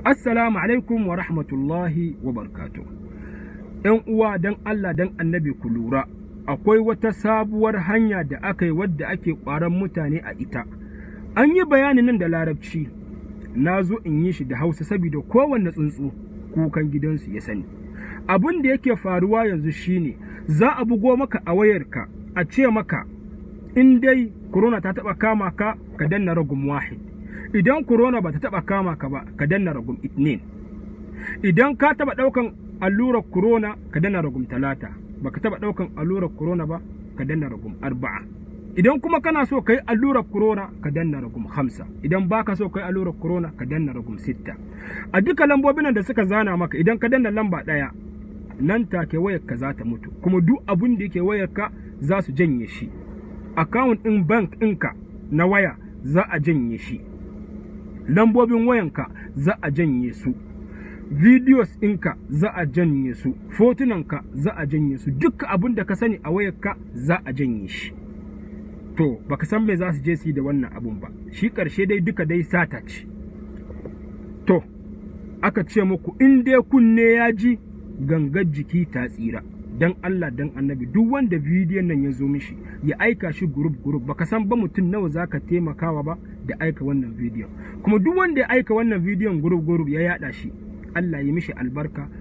Assalamu alaikum wa rahmatullahi wa barkatu. ‘Yan uwa don Allah don annabi ku lura, akwai wata sabuwar hanya da aka yi wadda ake ƙwaron mutane a ita. An yi bayanin nan da larabci, na zo in yi shi da hausa saboda kowanne tsuntsu kukan gidansu ya sani. Abin da yake faruwa yanzu shine za a bugo maka a wayarka a ce maka in dai corona ta taɓa kama ka ka danna ragum wahid. idan corona ba ta taɓa kama ka ba ka danna ragum itnin idan ka taɓa ɗaukan allurar corona ka danna ragum talata ba ka taɓa ɗaukan allurar corona ba ka danna ragum arba'a idan kuma kana so ka yi allurar corona ka danna ragum hamsa idan ba ka so ka yi allurar corona ka danna ragum sitta a duka lambobin da suka zana maka idan ka danna lamba ɗaya nan take wayarka za ta mutu kuma duk abin da yake wayarka za su janye shi akawun ɗin bank ɗinka na waya za a janye shi lambobin wayanka za a janye su videos ɗinka za a janye su fotunanka za a janye su duk abin da ka sani a wayarka za a janye shi to baka san me za su je su yi da wannan abun ba shi ƙarshe dai duka dai sata ce to aka ce muku in dai kunne ya ji gangar jiki ta tsira dan Allah dan annabi duk wanda bidiyon nan ya zo mishi ya aika shi group group baka san ba mutum nawa zaka taimakawa ba da aika wannan bidiyon kuma duk wanda ya aika wannan bidiyon group group ya yada shi Allah ya mishi albarka